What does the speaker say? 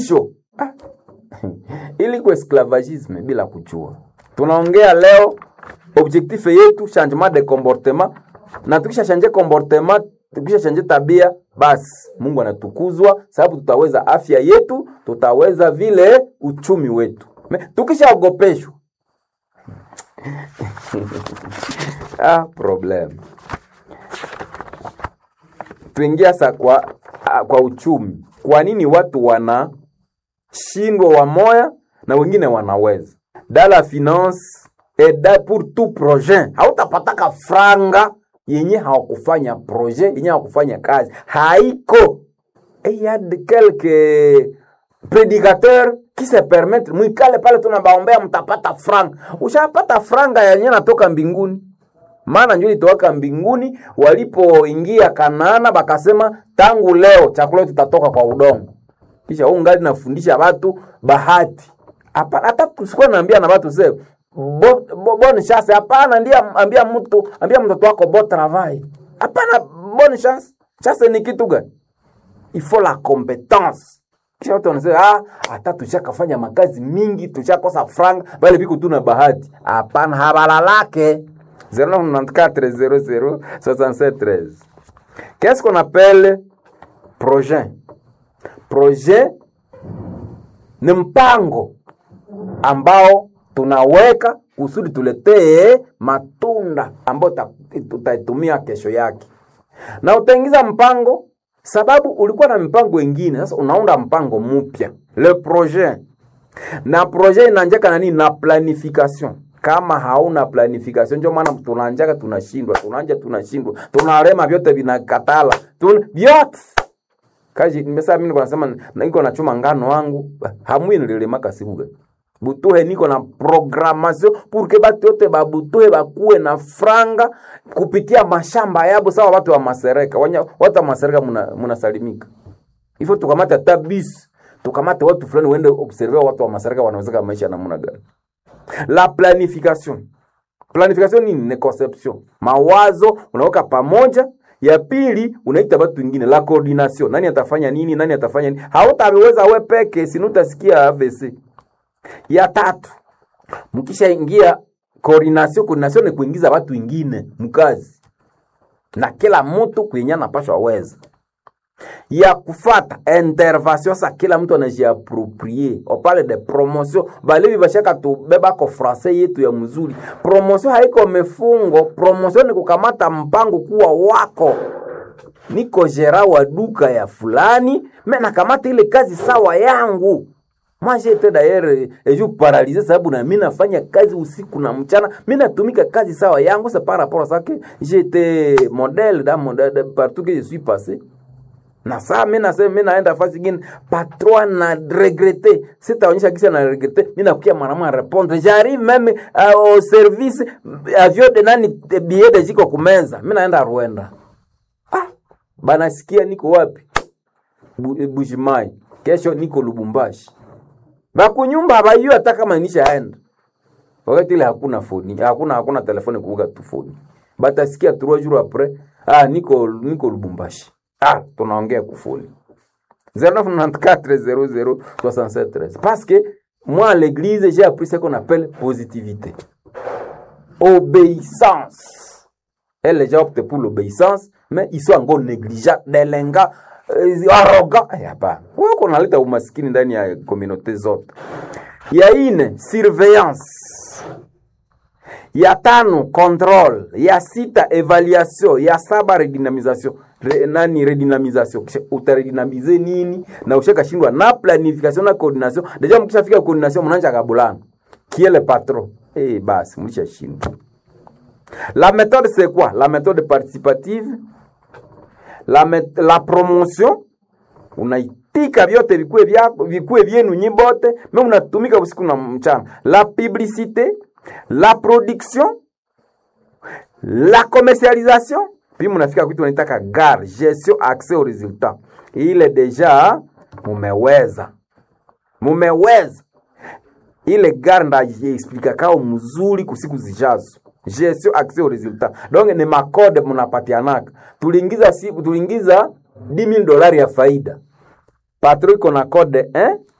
sho ah. ili kwa esclavagisme bila kujua. Tunaongea leo objectif yetu changement de comportement, na tukisha change comportement, tukisha change tabia, basi Mungu anatukuzwa, sababu tutaweza afya yetu, tutaweza vile uchumi wetu. Me- Tukishaogopeshwa ah, problem tuingia sa kwa, ah, kwa uchumi. Kwa nini watu wanashindwa wamoya na wengine wanaweza? Dans la finance et da pour tout projet, hautapataka franga yenye hawakufanya projet yenye hawakufanya kazi, haiko et il y a de quelques prédicateurs qui se permettent mwikale pale tunabaombea mtapata franga. Ushapata franga yenye natoka mbinguni maana njo ilitowaka mbinguni walipoingia Kanaana, bakasema tangu leo chakula tutatoka kwa udongo. Kisha huu ngali nafundisha watu bahati hapana, hata kusikuwa naambia na watu sasa bo, bo, bonne chance hapana, ndiye ambia mtu ambia mtoto wako bon travail hapana, bonne chance. Chance ni kitu gani? il faut la compétence kisha watu wanasema ah, hata tushakafanya makazi mingi tushakosa franga bale biko tu na bahati. Hapana, habalalake 0994006713 Qu'est-ce qu'on appelle projet? Projet ni mpango ambao tunaweka kusudi tuletee matunda ambayo ta- tutaitumia kesho yake, na utaingiza mpango sababu ulikuwa na mipango ingine, sasa unaunda mpango mpya, le projet na projet inaanjaka na nini? Na planification. Kama hauna planification, ndio maana tunaanjaka tunashindwa, tunaanja tunashindwa, tunarema vyote vinakatala, tun vyote kaji nimesema mimi niko nasema na niko nachuma ngano wangu hamwi nililemaka siku gani butuhe niko na programmation pour que batu yote babutuhe bakuwe na franga kupitia mashamba yabo sawa watu wa masereka Wanya, watu wa masereka muna, munasalimika hivyo tukamate hata bis tukamate watu fulani uende observe watu wa masereka wanawezeka maisha namna gani la planification planification nini ni conception mawazo unaweka pamoja ya pili unaita watu wengine la coordination nani atafanya nini nani atafanya nini hautaweza we peke sinu utasikia AVC ya tatu mkishaingia coordination coordination ni kuingiza watu wengine mkazi na kila mtu kwenye anapashwa weza ya kufata intervention sa kila mtu anajiaproprie opale de promotion balevi bashaka tubeba ko francais yetu ya mzuri promotion haiko mefungo promotion ni kukamata mpango kuwa wako niko gera wa duka ya fulani me nakamata ile kazi sawa yangu Moi j'ai été d'ailleurs et je paralysé sababu na mimi nafanya kazi usiku na mchana, mimi natumika kazi sawa yangu, c'est par rapport à ça que j'étais modèle dans mon de, partout que je suis passé na saa mi nasema mi naenda fasi ingine patron na regrete sitaonyesha kisa na regrete mi nakukia mwanamwa répondre j'arrive même uh, au service avion de nani billet de jiko kumeza mi naenda Rwanda ah banasikia niko wapi Bu- Bushimai kesho niko Lubumbashi bakunyumba habayua hata kama nishaenda wakati ile hakuna foni hakuna hakuna telefoni kuuga tu foni batasikia trois jours après ah niko niko Lubumbashi ah tunaongea kufoni 0994006713 parce que moi à l'église j'ai appris ce qu'on appelle positivité obéissance elle les gens optent pour l'obéissance mais ils sont encore négligents delenga euh, arrogant Eh, hapana wewe kunaleta umaskini ndani ya communauté zote ya ine surveillance ya tano control ya sita evaluation ya saba redynamisation Re, nani redynamisation Kisha utaredynamize nini na ushakashindwa na planification na coordination deja mkishafika coordination mnaanza kabulana qui est le patron eh basi mlishashindwa la méthode c'est quoi la méthode participative la, met, la promotion unaitika vyote vikue vyako vikue vyenu nyi bote me unatumika usiku na mchana la publicité la production la commercialisation puis mnafika kitu wanaitaka gar gestion accès au résultat ile deja mumeweza mumeweza ile gari ndajiexplikakao mzuri kusiku zijazo gestion accès au résultat donc ni makode mnapatianaka tuliingiza siku tuliingiza 10000 dolari ya faida patro iko na code 1